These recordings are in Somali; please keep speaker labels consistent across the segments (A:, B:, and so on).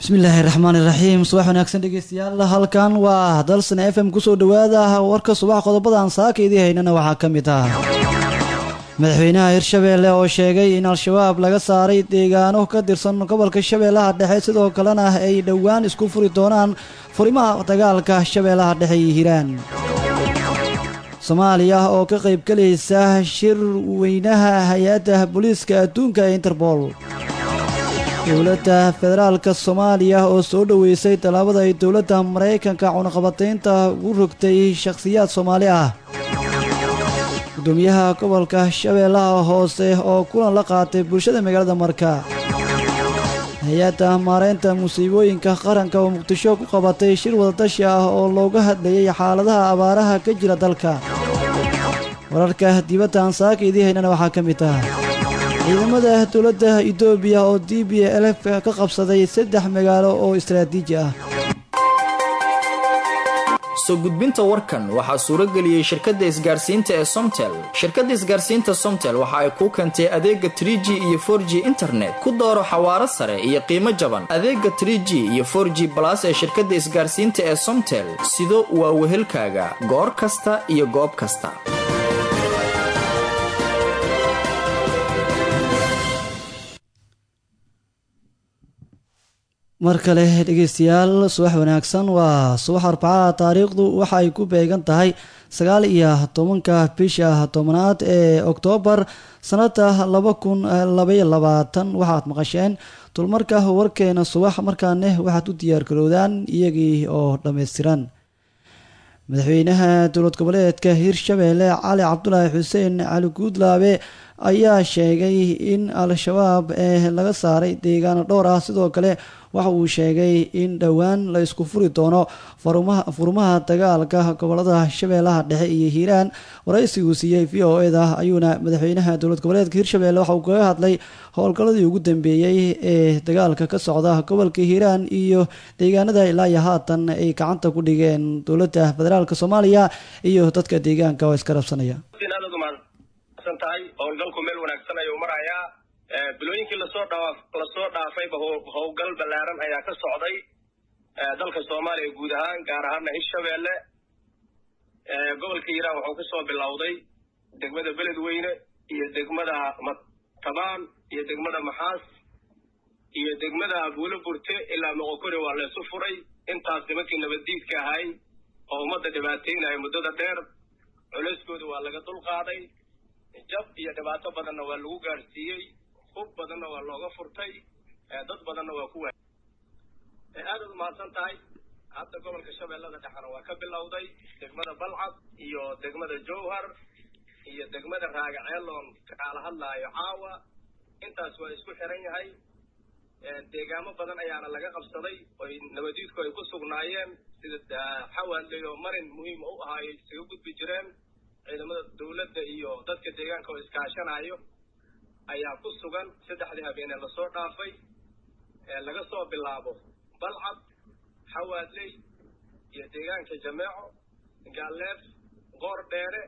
A: bismillaahi raxmaani raxiim subax wanaagsan dhegeystayaal halkan waa dalsan f m kusoo dhawaada warka subax qodobadaan saaka idii haynana waxaa ka mid ah madaxweynaha hirshabeelle oo sheegay in al-shabaab laga saaray deegaano ka tirsan gobolka shabeellaha dhexe sidoo kalena ay dhowaan isku furi doonaan furimaha dagaalka shabeellaha dhexe iyo hiiraan soomaaliya oo ka qaybgalaysa shir weynaha hay-adda booliiska adduunka ee interbol dowladda federaalka soomaaliya oo soo dhoweysay tallaabada ay dowladda maraykanka cunaqabataynta ugu rogtay shakhsiyaad soomaali ah gudoomiyaha gobolka shabeellaha hoose oo kulan la qaatay bulshada magaalada marka hay-adda maareynta musiibooyinka qaranka oo muqdisho ku qabatay shir wadadashi ah oo looga hadlayay xaaladaha abaaraha ka jira dalka wararka dibadda aan saaka idii haynana waxaa ka mid ah ciidamada dowladda etoobiya oo d b lf ka qabsaday saddex magaalo oo istaraatiiji ah
B: soo gudbinta warkan waxaa suurageliyey shirkadda isgaarsiinta ee somtel shirkadda isgaarsiinta somtel waxa ay kuu keentay adeega tr g iyo for g internet ku dooro xawaaro sare iyo qiimo jaban adeega tr g iyo for g balas ee shirkadda isgaarsiinta ee somtel sido waa wehelkaaga goor kasta iyo goob kasta
A: mar kale dhegeystayaal subax wanaagsan waa subax arbacada taariikhdu waxa ay ku beegan tahay sagaal iyo tobanka bisha tobanaad ee oktoobar sanada laba kun labaiyo labaatan waxaad maqasheen dulmarka warkeena subax markaane waxaad u diyaargarowdaan iyagii oo dhammaystiran madaxweynaha dowlad goboleedka hirshabeelle cali cabdulaahi xuseen cali guudlaabe ayaa sheegay in al-shabaab ee laga saaray deegaano dhowr ah sidoo kale waxa uu sheegay in dhowaan la isku furi doono furmaha dagaalka gobolada shabeellaha dhexe iyo hiiraan waraysiguu siiyey v o eda ayuuna madaxweynaha dowlad goboleedka hirshabeelle waxa uu kaga hadlay howlgalladii ugu dambeeyey ee dagaalka ka socda gobolka hiiraan iyo deegaanada ilaa iyo haatan ay gacanta ku dhigeen dowladda federaalk soomaaliya iyo dadka deegaanka oo iska rabsanaya
C: tahay howlgalku meel wanaagsan ayuu marayaa bilooyinkii lasoo dhaa lasoo dhaafayba howlgal ballaaran ayaa ka socday dalka soomaaliya guud ahaan gaar ahaana hirshabeelle gobolka hiiraan wuxuu kasoo bilowday degmada beledweyne iyo degmada matabaan iyo degmada maxaas iyo degmada buulo burte ilaa moqokori waa laysu furay intaas nimankii nabaddiidka ahay oo ummadda dhibaateynaya muddada dheer culeyskooda waa laga dulqaaday jab iyo dhibaato badanna waa lagu gaadhsiiyey hub badanna waa looga furtay dad badanna waa ku waayay aadaad umahadsan tahay hadda gobolka shabeellada dhexena waa ka bilowday degmada balcad iyo degmada jowhar iyo degmada raagaceeloon kaala hadlaayo caawa intaas waa isku xiran yahay deegaamo badan ayaana laga qabsaday oy nabadiidku ay ku sugnaayeen sida xawaadley oo marin muhiima u ahaayo isaga gudbi jireen ciidamada dawladda iyo dadka deegaanka oo iskaashanayo ayaa ku sugan saddexdii habeenee lasoo dhaafay laga soo bilaabo balcad xawaadley iyo deegaanka jameeco gaalleef qoor dheere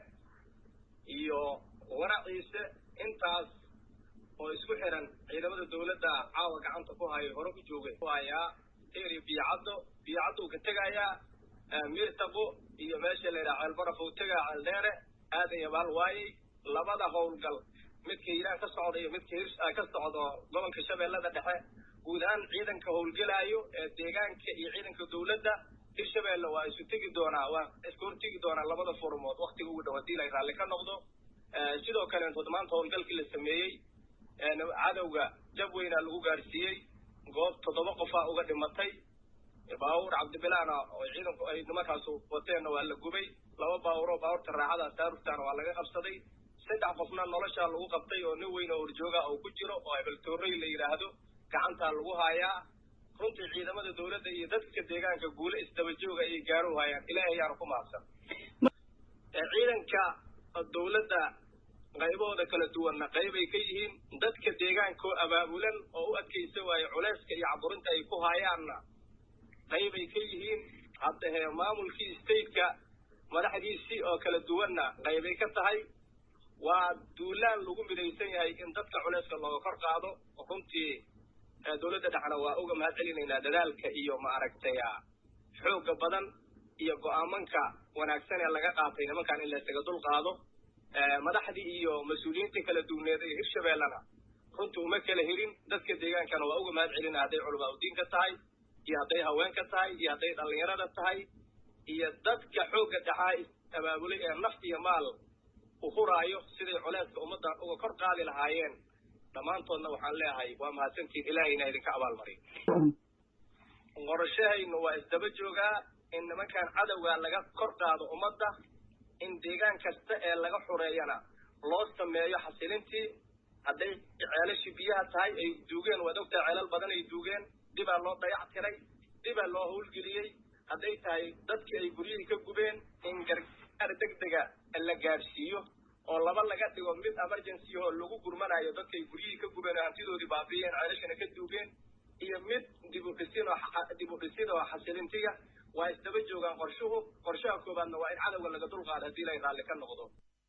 C: iyo waraciise intaas oo isku xiran ciidamada dawladda caawa gacanta ku hayo hore u joogay hayaa teri biyocaddo biyocaddo uu ka tegayaa mirtaqo iyo meesha la yidhaha ceelbaraf uu tegaa ceeldheere aadan yabaal waayey labada howlgal midka hiiraan ka socda iyo midka hirs ka socdo gobolka shabeellada dhexe guud ahaan ciidanka howlgelaayo ee deegaanka iyo ciidanka dawladda hirshabeelle waa isu tegi doonaa waa isku hortegi doonaa labada furmood waktiga ugu dhow haddii la raalli ka noqdo sidoo kaleentood maanta howlgalkii la sameeyey cadowga jab weynaa lagu gaadhsiiyey goob toddoba qofaa uga dhimatay baabuur cabdibilaana oo ciidanku ay nimankaas wateenna waa la gubay laba baabuur oo baabuurta raaxada taarugtaana waa laga qabsaday saddex qofna noloshaa lagu qabtay oo nin weyn oo horjooga oo ku jiro oo abeltoorey la yidhaahdo gacantaa lagu haayaa runtii ciidamada dawladda iyo dadka deegaanka guule isdaba jooga ayay gaaru hayaan ilaahay ayaanu ku mahadsan ciidanka dawladda qaybahooda kala duwanna qaybay ka yihiin dadka deegaankoo abaabulan oo u adkaysa waaye culeyska iyo caburinta ay ku haayaanna qaybay ka yihiin haddahe maamulkii stateka madaxdiisii oo kala duwanna qaybay ka tahay waa duulaan lagu midaysan yahay in dadka culeyska looga kor qaado runtii dowladda dhexna waa uga mahad celinaynaa dadaalka iyo maaragtay xooga badan iyo go-aamanka wanaagsan ee laga qaatay nimankan in laysaga dul qaado madaxdii iyo mas-uuliyiintii kala duwneed ee hirshabeellena runtii uma kala helin dadka deegaankana waa uga mahad celina hadday culamaa udiinka tahay iyo hadday haweenka tahay iyo hadday dhallinyarada tahay iyo dadka xoogga dhaxaa abaabulay ee naf iyo maal u huraayo siday culeeska ummadda uga kor qaadi lahaayeen dhammaantoodna waxaan leeyahay waa mahadsantiin ilaahayna idinka abaalmariyo qorashahaynu waa isdaba joogaa in nimankan cadowgaa laga kor qaado ummadda in deegaan kasta ee laga xureeyana loo sameeyo xasilintii hadday ceelashii biyaha tahay ay duugeen waad ogtahay ceelal badan ay duugeen dibaa loo dayac tiray dibaa loo howlgeliyey hadday tahay dadkii ay guryihii ka gubeen in gargaar degdega la gaadhsiiyo oo laba laga dhigo mid emergency oo lagu gurmanayo dadkay guryihii ka gubeen oo hantidoodii baabiiyeen ceelashana ka duugeen iyo mid dibudhisin oo dib u dhisid oo xasilintiga waa isdaba joogaan qorshuhu qorshaha koobaadna waa in cadowga laga dulqaado haddii lay raalli ka noqdo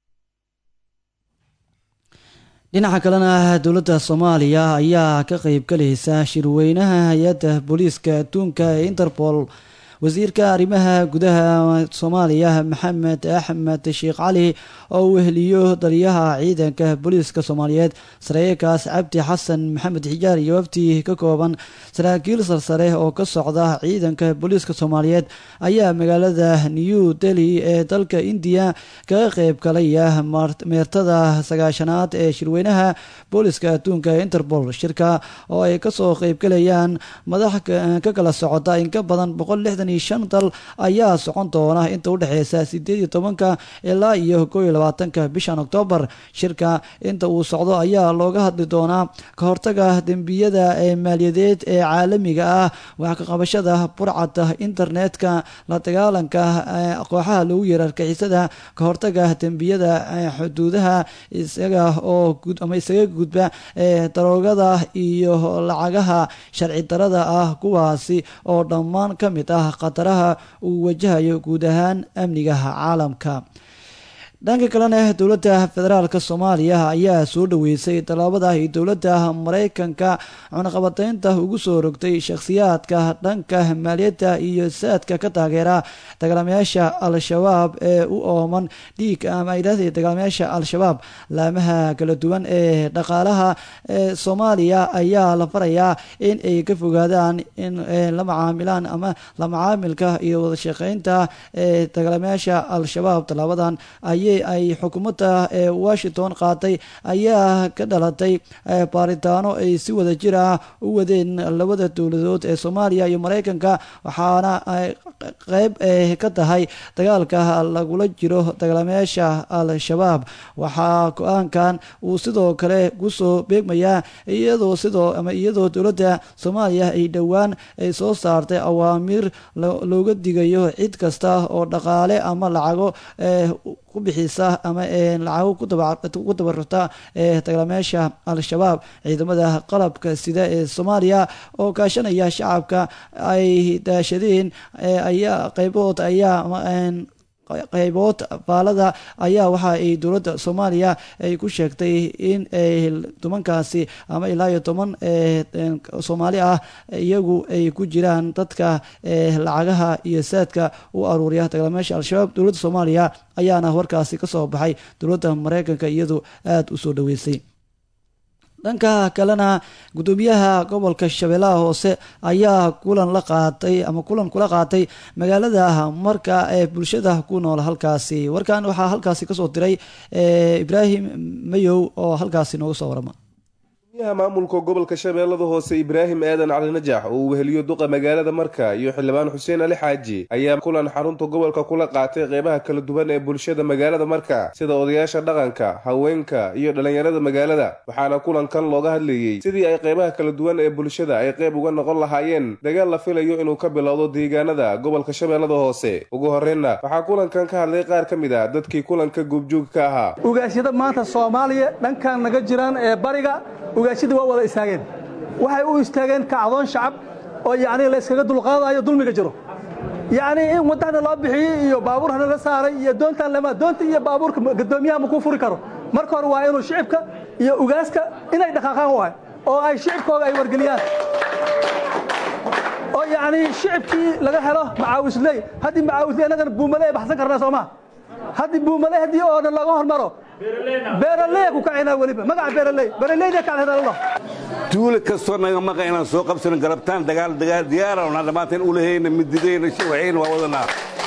A: dhinaca kalena dowladda soomaaliya ayaa ka qeyb galaysa shirweynaha hay-adda booliiska adduunka ee interpol wasiirka arrimaha gudaha soomaaliya maxamed axmed sheekh cali oo uu weheliyo taliyaha ciidanka booliiska soomaaliyeed sareeyakaas cabdi xasan maxamed xijaar iyo wafti ka kooban saraakiil sarsare oo ka socda ciidanka booliiska soomaaliyeed ayaa magaalada new delhi ee dalka indiya kaga qeyb galaya meertada sagaashanaad ee shirweynaha booliiska adduunka ee interpol shirka oo ay kasoo qeybgalayaan madax ka kala socota in ka badan boqol lixdan shan dal ayaa socon doona inta udhexeysa sideed iyo tobanka ilaa iyo koo iyo labaatanka bishan oktoobar shirka inta uu socdo ayaa looga hadli doonaa ka hortaga dembiyada ee maaliyadeed ee caalamiga ah wax ka qabashada burcada internetka la dagaalanka kooxaha lagu yeera argixisada ka hortaga dembiyada xuduudaha isaga oo ama isaga gudba ee daroogada iyo lacagaha sharci darada ah kuwaasi oo dhammaan ka mid ah khataraha uu wajahayo guud ahaan amniga caalamka dhanka kalena dowladda federaalk soomaaliya ayaa soo dhaweysay tallaabada ay dowladda mareykanka cunaqabateynta ugu soo rogtay shakhsiyaadka dhanka maaliyadda iyo saadka ka taageera dagaalamayaasha al-shabaab ee u ooman dhiig ama idhaahda dagaalamayaasha al-shabaab laamaha kala duwan ee dhaqaalaha ee soomaaliya ayaa la farayaa in ay ka fogaadaan in la macaamilaan ama la macaamilka iyo wadashaqeynta ee dagaalamayaasha al-shabaab tallaabadan ay ay xukuumadda ee washington qaatay ayaa ka dhalatay baaritaano ay si wada jir ah u wadeen labada dowladood ee soomaaliya iyo mareykanka waxaana ay qeyb ka tahay dagaalka lagula jiro dagaalamayaasha al-shabaab waxaa go-aankan uu sidoo kale kusoo beegmayaa iyadoo sidoo ama iyadoo dowladda soomaaliya ay dhowaan ay soo saartay awaamiir looga digayo cid kasta oo dhaqaale ama lacago ku bixisa ama lacago ku dabarurta ee dagaalamayaasha al-shabaab ciidamada qalabka sida ee soomaaliya oo kaashanaya shacabka ay daashadeen ayaa qaybood ayaa qaybood faalada ayaa waxa ay dowladda soomaaliya ay ku sheegtay in ay tobankaasi ama ilaa iyo toban soomaali ah iyagu ay ku jiraan dadka lacagaha iyo saadka u aruuriya dagaalamayaasha al-shabaab dowladda soomaaliya ayaana warkaasi ka soo baxay dowladda mareykanka iyadu aada u soo dhaweysay dhanka kalena gudoomiyaha gobolka shabeellaha hoose ayaa kulan la qaatay ama kulan kula qaatay magaalada marka ee bulshada ku nool halkaasi warkan waxaa halkaasi kasoo diray ibraahim mayow oo halkaasi nooga soo warama
D: gudoomiyaha maamulka gobolka shabeellada hoose ibraahim aadan cali najax oo uu weheliyo duqa magaalada marka iyo xildhibaan xuseen ali xaaji ayaa kulan xarunta gobolka kula qaatay qeybaha kala duwan ee bulshada magaalada marka sida odayaasha dhaqanka haweenka iyo dhallinyarada magaalada waxaana kulankan looga hadlayey sidii ay qeybaha kala duwan ee bulshada ay qeyb uga noqon lahaayeen dagaal la filayo inuu ka bilowdo deegaanada gobolka shabeellada hoose ugu horreynna waxaa kulankan ka hadlay qaar ka mid ah dadkii kulanka goobjoog ka ahaa
E: ugaasyada maanta soomaaliya dhankan naga jiraan ee bariga ugaashadii waa wada istaageen waxay u istaageen kacdoon shacab oo yacnii la yskaga dulqaadayo dulmiga jiro yacnii in waddana loo bixiyey iyo baabuurhana la saaray iyo doontaan lama doonta iyo baabuurka gadoomiyaha ma kuu furi karo marka hore waa inuu shicibka iyo ugaaska inay dhaqaaqaan waay oo ay shicibkooga ay wargeliyaan oo yacnii shicibkii laga helo macaawisley haddii macaawisley annagana buumale ay baxsan karnaa soo maa haddii buumale haddii oo dhan laga hormaro beeraley ku kacaynaa weliba magaca beeraley beeraleyda kacdhedallo
F: duuli kastoo naga maqa inaan soo qabsano garabtaan dagaal dagaal diyaarana dhammaanteen ulahayna mididayna shawacayna waa wadanaa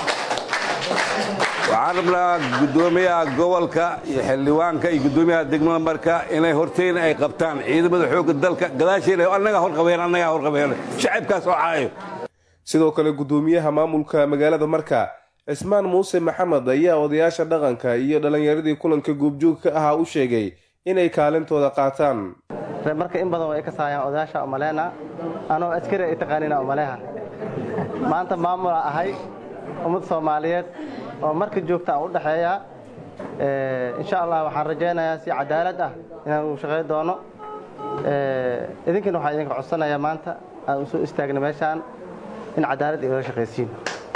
F: waxaan rabnaa guddoomiyaha gobolka iyo xildhibaanka iyo guddoomiyaha degmada marka inay hortayna ay qabtaan ciidamada xoogga dalka gadaasheena annagaa horqabeen annagaa horqabeen shacabkaas oo caayo
D: sidoo kale guddoomiyaha maamulka magaalada marka cismaan muuse maxamed ayaa odayaasha dhaqanka iyo dhallinyaradii kulanka guubjoog ka ahaa u sheegay inay kaalintooda qaataan
G: marka in badan way ka saayaan odayaasha umaleena anoo askari ay taqaaniina umaleha maanta maamula ahay ummad soomaaliyeed oo marka joogta aan u dhexeeya insha allah waxaan rajaynayaa si cadaalad ah inaan u shaqayn doono idinkana waxaan idinka codsanayaa maanta aan u soo istaagna meeshaan in cadaalad igala shaqaysiin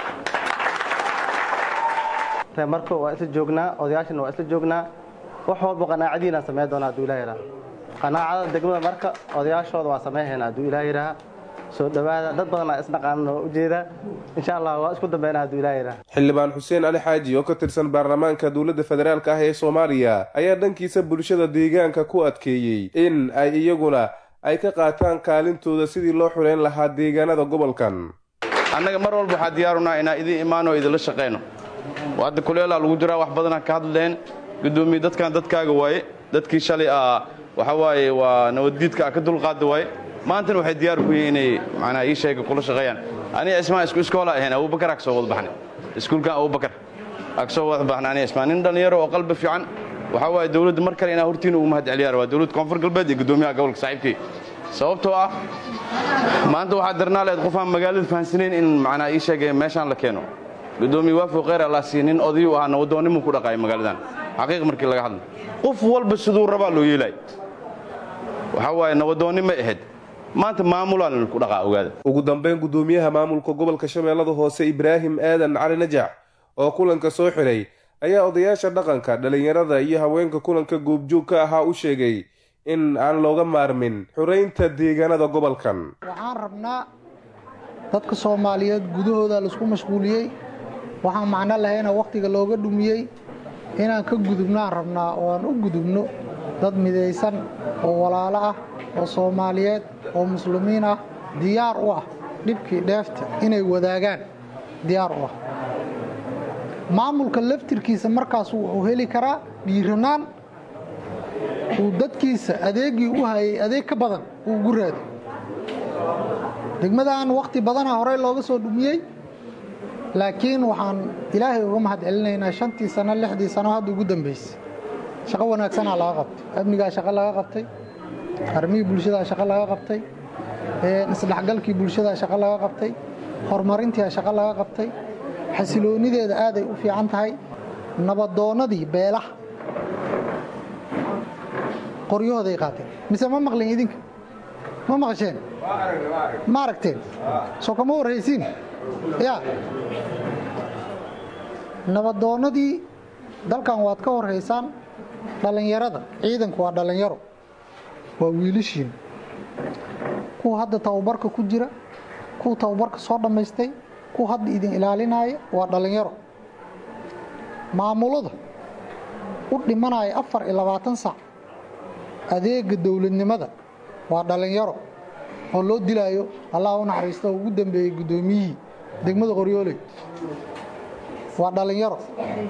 G: marka waa isla joognaa odayaashana waa isla joognaa wax walba qanaacadiinaan samayn doona hadduu ilah yidhaha qanaacada degmada marka odayaashooda waa samayhayna hadduu ilah yidhaha soo dhowaada dad badanaa isnaqaanan oo ujeeda insha allah waa isku dambeyna hadduu ilah yidhaha
D: xildhibaan xuseen ali xaaji oo ka tirsan baarlamaanka dowladda federaalk ah ee soomaaliya ayaa dhankiisa bulshada deegaanka ku adkeeyey in ay iyaguna ay ka qaataan kaalintooda sidii loo xuleyn lahaa deegaanada gobolkan
H: annaga mar walba waxaa diyaarunaa inaan idin imaano o idinla shaqayno hadda kuleelaa lagu jiraa wax badanaa ka hadleen gudoomiye dadkan dadkaaga waaye dadkii shalay ah waxa waaye waa nabaddiidka a ka dulqaada waaye maantana waxay diyaar ku yihiin inay macnaha ii sheega kula shaqeeyaan aniga ismaan isku iskoola ahayn abubakar ag soo wada baxnay iskuulkan abubakar ag soo wada baxnay aniga ismaan nin dhallinyaro oo qalbi fiican waxaa waaye dowladda mar kale inaa hortiina ugu mahad celiyaan waa dowladda koonfur galbeed iyo guddoomiyaha gobolka saaxiibkay sababtoo ah maanta waxaa darnaa leed qofaan magaalada fahansanayn in macnaha ii sheegay meeshaan la keeno gudoomiye waafo kheyr allah siiya nin odayu ahaa nabadoonnimuu ku dhaqaaya magaaladan xaqiiq markii laga hadla qof walba siduu rabaa loo yeelay waxaa waaye nabadoonnimo ahayd maanta maamulaan ku dhaqaa ogaada
D: ugu dambeyn guddoomiyaha maamulka gobolka shabeellada hoose ibraahim aadan cali najax oo kulanka soo xidhay ayaa odayaasha dhaqanka dhallinyarada iyo haweenka kulanka goobjoog ka ahaa u sheegay in aan looga maarmin xuraynta deegaanada gobolkan
I: waxaan rabnaa dadka soomaaliyeed gudahooda laisku mashquuliyey waxaan macno lahayna wakhtiga looga dhumiyey inaan ka gudubnaan rabnaa oo aan u gudubno dad midaysan oo walaalo ah oo soomaaliyeed oo muslimiin ah diyaar u ah dhibkii dheefta inay wadaagaan diyaar u ah maamulka laftirkiisa markaas wuxuu heli karaa dhiiranaan uu dadkiisa adeegii u hayay adeeg ka badan uu ugu raado degmadaan wakhti badana horey looga soo dhumiyey laakiin waxaan ilaahay uga mahad celinaynaa shantii sano lixdii sano hadda ugu dambaysay shaqo wanaagsanaa laga qabtay amnigaa shaqo laga qabtay armihii bulshadaa shaqo laga qabtay isdhexgalkii bulshadaa shaqo laga qabtay horumarintiia shaqo laga qabtay xasiloonideeda aaday u fiican tahay nabadoonnadii beelaha qoryahooday qaateen mise ma maqlin idinka ma maqasheen ma aragteen soo kama warhaysiin ya nabadoonnadii dalkan waad ka horhaysaan dhallinyarada ciidanku waa dhallinyaro waa wiilashiin kuwa hadda tababarka ku jira kuwa tababarka soo dhammaystay kuwa hadda idin ilaalinaya waa dhallinyaro maamulada u dhimanaya afar iyo labaatan sac adeega dowladnimada waa dhallinyaro oo loo dilaayo allah u naxariista oo ugu dambeeyey guddoomiyihii degmada qoryooley waa dhallinyaro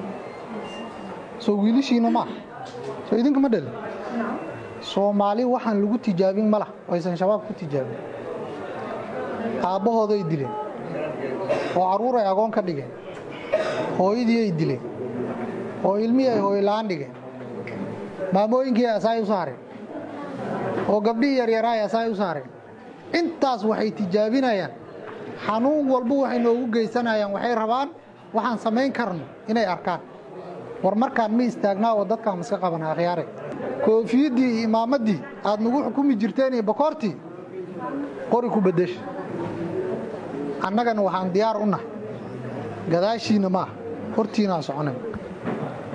I: soo wiilashiina maaha soo idinka ma dhalin soomaali waxaan lagu tijaabin ma lah aysan shabaab ku tijaabin aabbahooday dileen oo carruur ay agoon ka dhigeen hooyadii ay dileen oo ilmihii ay hooyla-aan dhigeen maamooyinkii ay asaay u saareen oo gabdhihii yaryaraa ay asaay u saareen intaas waxay tijaabinayaan xanuun walba waxay noogu geysanayaan waxay rabaan waxaan samayn karno inay arkaan war markaan ma istaagnaa oo dadkaan iska qabana akhyaare koofiyaddii iyo imaamaddii aad nagu xukumi jirteen iyo bakoortii qori ku beddesha annagana waxaan diyaar u nahay gadaashiinna maaha hortiinaan soconay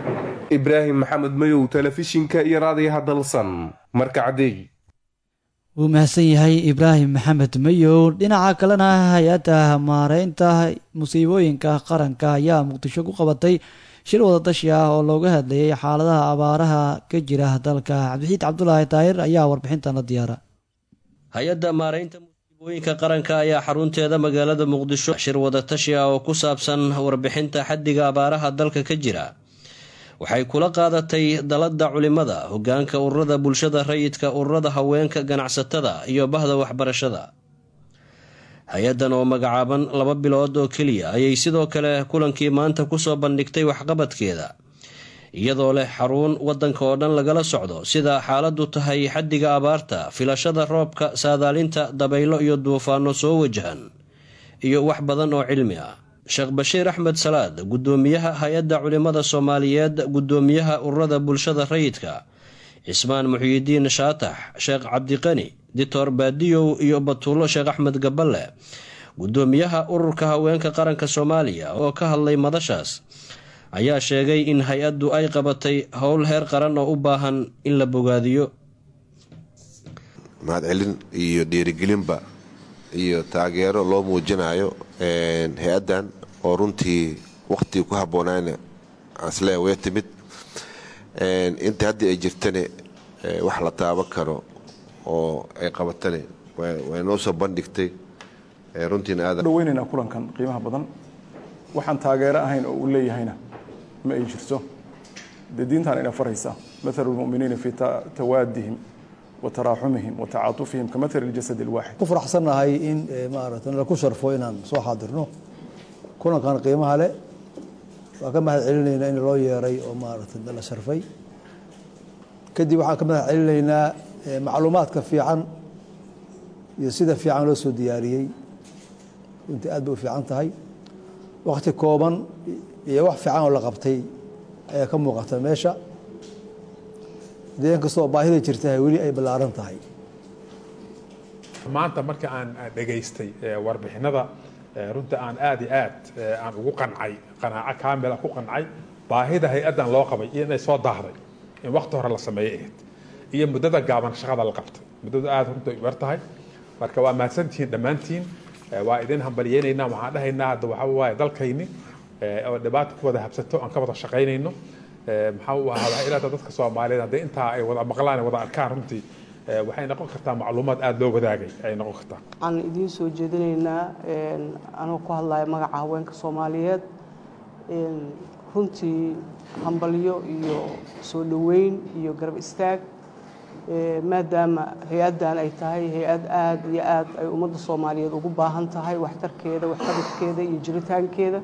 D: ibraahim maxamed mayow telefishinka iyo raadiyaha dalsan marka cadeey
A: wuu mahadsan yahay ibraahim maxamed mayow dhinaca kalena hay-adda maareynta musiibooyinka qaranka ayaa muqdisho ku qabatay shir wadadashi ah oo looga hadlayay xaaladaha abaaraha ka jira dalka cabdixiid cabdulaahi daahir ayaa warbixintan la diyaara
J: hay-adda maaraynta musiibooyinka qaranka ayaa xarunteeda magaalada muqdisho shir wadatashi ah oo ku saabsan warbixinta xaddiga abaaraha dalka ka jira waxay kula qaadatay dalada culimada hogaanka ururada bulshada rayidka ururada haweenka ganacsatada iyo bahda waxbarashada hay-addan oo magacaaban laba bilood oo keliya ayay sidoo kale kulankii maanta kusoo bandhigtay waxqabadkeeda iyadoo leh xaruun wadanka oo dhan lagala socdo sida xaaladu tahay xaddiga abaarta filashada roobka saadaalinta dabaylo iyo duufaano soo wajahan iyo wax badan oo cilmi ah sheekh bashiir axmed salaad guddoomiyaha hay-adda culimada soomaaliyeed guddoomiyaha ururada bulshada rayidka cismaan muxyidiin shaatax sheekh cabdiqani dictor baadiyow iyo batuulo sheekh axmed gaballe guddoomiyaha ururka haweenka qaranka soomaaliya oo ka hadlay madashaas ayaa sheegay in hay-addu ay qabatay howl heer qaran oo u baahan in la bogaadiyo
K: mahadcelin iyo dhiirigelinba iyo taageero loo muujinayo hay-addan oo runtii wakhtigii ku habboonayna aslee way timid inta haddii ay jirtane wax la taaban karo oo ay qabatane way noo soo bandhigtay runtiina aad
L: dhaweynaynaa kulankan qiimaha badan waxaan taageero ahayn oo uu leeyahayna ma ay jirto dee diintaan ina faraysa mathalu lmuminiina fii tawaadihim wa taraaxumihim wa tacaatufihim ka mathali ljasad alwaaxid
M: ku faraxsannahay in maarata laku sharfo inaan soo xaadirno kulankan qiimaha leh waa ka mahad celinaynaa in loo yeeray oo maarata la sharfay kadib waxaan ka mahad celinaynaa macluumaadka fiican iyo sida fiican loo soo diyaariyey runtii aad bay u fiican tahay wakti kooban iyo wax fiican oo la qabtay ayaa ka muuqata meesha dee inkastoo baahida jirtahay weli ay ballaaran tahay
N: maanta marka aan dhegaystay warbixinada runta aan aad iyo aad aan ugu qancay qanaaco kaamila ku qancay baahida hay-addan loo qabay iyo inay soo daahday in wakti hore la sameeyey ahayd iyo muddada gaaban shaqada la qabtay muddadu aad runta yar tahay marka waa mahadsantihiin dhammaantiin waa idin hambaliyeynaynaa waxaan dhahaynaa hadda waxaa waaye dalkayni oo dhibaata ku wada habsato aan ka wada shaqaynayno maxaa u ahaa waxay ilaata dadka soomaaliyeed haddii intaa ay wada maqlaan ay wada arkaan runtii waxay noqon kartaa macluumaad aada loo wadaagay ay noqon kartaa
O: waxaan idiin soo jeedinaynaa anoo ku hadlaya magaca haweenka soomaaliyeed runtii hambalyo iyo soo dhoweyn iyo garab istaag maadaama hay-addan ay tahay hay-ad aada iyo aad ay ummadda soomaaliyeed ugu baahan tahay waxtarkeeda waxqabadkeeda iyo jiritaankeeda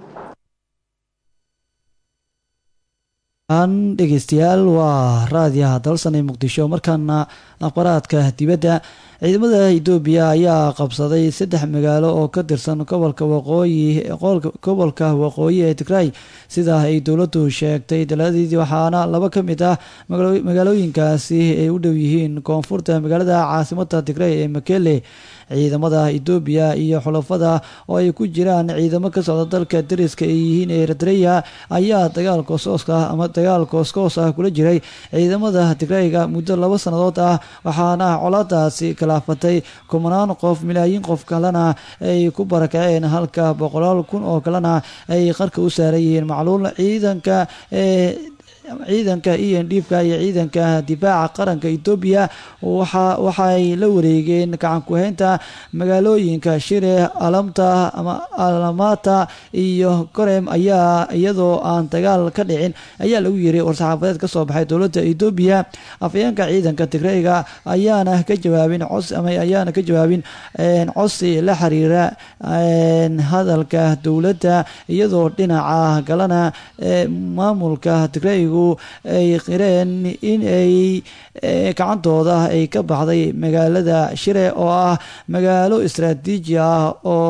A: dhegeystayaal waa raadiyaha dalsanee muqdisho markaana akhbaraadka dibadda ciidamada etoobiya ayaa qabsaday saddex magaalo oo ka tirsan gobolka waqooyi gobolka waqooyi ee tigray sida ay dowladdu sheegtay daladeedii waxaana laba ka mid ah magaalooyinkaasi ay u dhow yihiin koonfurta magaalada caasimada tigray ee makele ciidamada etoobiya iyo xulafada oo ay ku jiraan ciidamo ka socda dalka dariska ay yihiin eritreya ayaa dagaal koosooska ama dagaal kooskoos ah kula jiray ciidamada tigrayga muddo laba sannadood ah waxaana colaadaasi kalaafatay kumanaan qof milaayiin qof kalena ay ku barakaceen halka boqolaal kun oo kalena ay qarka u saaran yihiin macluul ciidanka ee ciidanka iyo ndhiibka iyo ciidanka difaaca qaranka etoobiya waxay la wareegeen gacan ku-haynta magaalooyinka shire alamta ama alamata iyo korem ayaa iyadoo aan dagaal ka dhicin ayaa lagu yiri war-saxaafadeed kasoo baxay dowladda etoobiya afayeenka ciidanka tigreyga ayaana ka jawaabin cos ama ayaana ka jawaabin cosi la xiriira hadalka dowladda iyadoo dhinaca galana maamulka tigreyga ay qireen in ay gacantooda ay ka baxday magaalada shire oo ah magaalo istraatiiji ah oo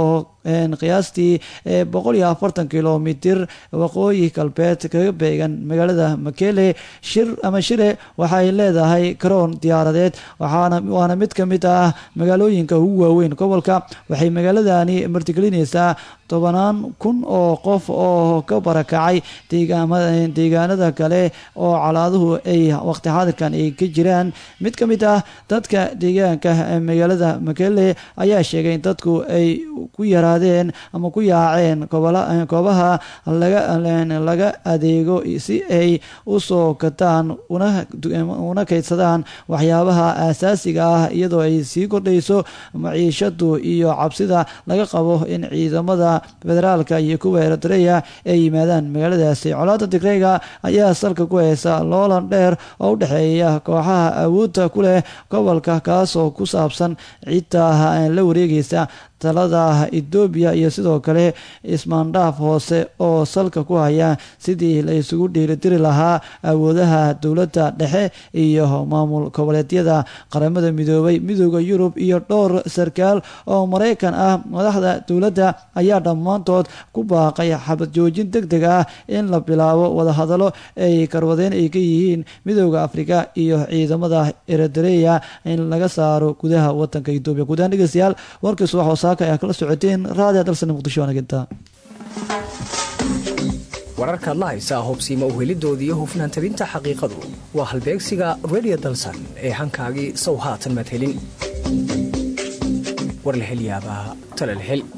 A: qiyaastii boqol iyo afartan kilomitir waqooyi galbeed kaga beegan magaalada makele shir ama shire waxay leedahay karoon diyaaradeed waxaana waana mid ka mid ah magaalooyinka ugu waaweyn gobolka waxay magaaladani martigelinaysaa tobanaan kun oo qof oo ka barakacay deegaanada kale oo calaaduhu ay waqti xaadirkan ay ka jiraan mid ka mid ah dadka deegaanka magaalada makele ayaa sheegay in dadku ay ku yaraadeen ama ku yaaceen goobaha laga adeego si ay u soo gataan una kaydsadaan waxyaabaha aasaasiga ah iyadoo ay sii kordhayso maciishadu iyo cabsida laga qabo in ciidamada federaalka iyo kuwa eritreya ay yimaadaan magaaladaasi colaada digreyga ayaa salka ku haysa loolan dheer oo u dhexeeya kooxaha awoodda ku leh gobolka kaasoo ku saabsan cidda la wareegaysa talada etoobiya iyo sidoo kale ismaandhaaf hoose oo salka ku haya sidii la isugu dhiiridiri lahaa awoodaha dowladda dhexe iyo maamul goboleedyada qaramada midoobay midooda yurub iyo dhowr sarkaal oo maraykan ah madaxda dowladda ayaa dhammaantood ku baaqay xabad joojin deg deg ah in la bilaabo wadahadalo ay karwadeen ay ka yihiin midooda afrika iyo ciidamada eritreya in laga saaro gudaha wadanka etoobiya gudahaan dhegeystayaal warkiis wax ayaa kala socoteen raadiya dalsan muqdisho wanaaganta
P: wararkaad la haysaa hubsiima uhelidoodii iyo hufnaan tabinta xaqiiqadu waa halbeegsiga redio dalsan ee hankaagii sow haatan maad helin war la hel yaabaa tala la hel